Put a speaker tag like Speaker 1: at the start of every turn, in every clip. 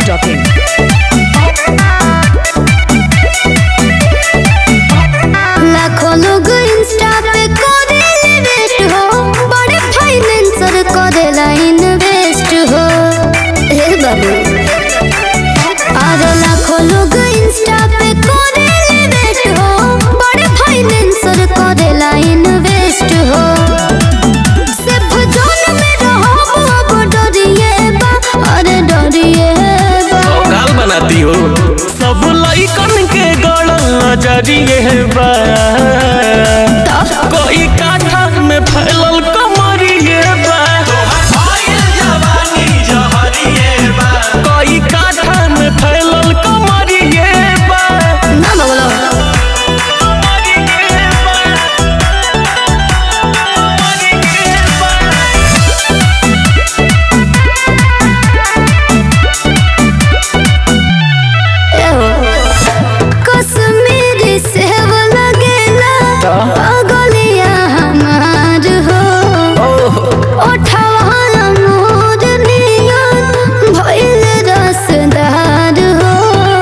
Speaker 1: masti.in.
Speaker 2: लाखों लोग Insta पे करेले वेस्ट हो बड़े फाइनेंसर करेला इन्वेस्ट हो हे बाबू और लाखों लोग इंस्टा पे करेले वेस्ट हो बड़े फाइनेंसर करेला इन्वेस्ट हो सिर्फ जोन में रहो अब डरिए बा अरे डरिए बा
Speaker 3: गाल बनाती हो सब लइकन के गड़ल नजरिए बा कोई काठा में फैलल कमरिए बा कोई काठा में फैलल कमरिए बा
Speaker 2: ना बोलो
Speaker 3: कमरिए बा। कमरिए बा।
Speaker 2: कश्मीरी सेब लगेला पगलिया हमार हो ओठवा मोर नियन भइल रसदार हो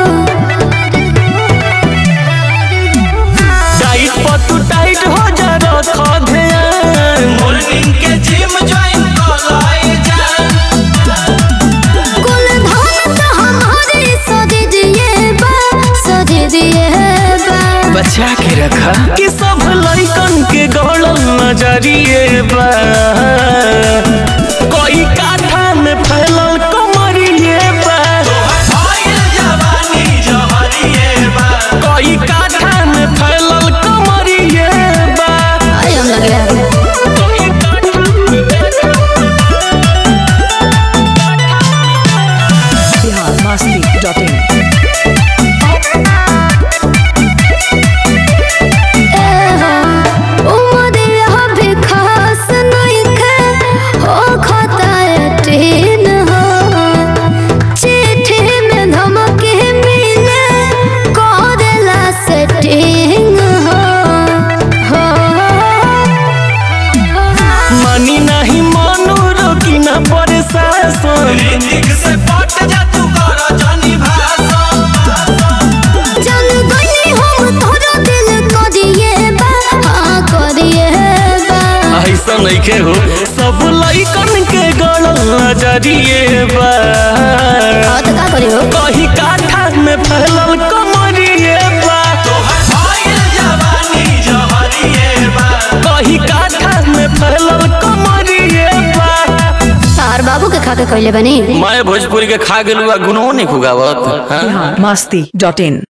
Speaker 3: टाइट पर तू टाइट हो जा रखो ध्यान मॉर्निंग के जिम ज्वाइन
Speaker 2: कुल धन त हमारे सज दिए बा सज दिए बा
Speaker 3: बचा के रखा कि सब लइकन के गड़ल नजरिए बा कोई काठा में फैलल कमरिए बा कोई काठा में फैलल कमरिए बा
Speaker 2: आई हम लगे
Speaker 3: कोई काठा
Speaker 1: Bihar masti.in.
Speaker 2: उमरिया भी खास नइखे हो खताए टीन हो चिट्ठी में धमकी मिले करेला सेटिंग हो हो
Speaker 3: मानी नहीं मानो रोकी ना प्रशासन
Speaker 2: चल गई हम तोरा दिल करिए बा हाँ करिए बा
Speaker 3: ऐसा नइखे हो सब लइकन के गड़ल नजरिए बा
Speaker 2: हाँ तो का करी हो
Speaker 3: कहीं काठा में फैलल कमरिए बा कहीं काठा में फैलल कमरिए बा
Speaker 2: तार बाबू के खा के कहले बनी
Speaker 3: मैं भोजपुरी के खा गेलू आ गुनो नहीं खुगावत हाँ?
Speaker 1: Bihar masti.in.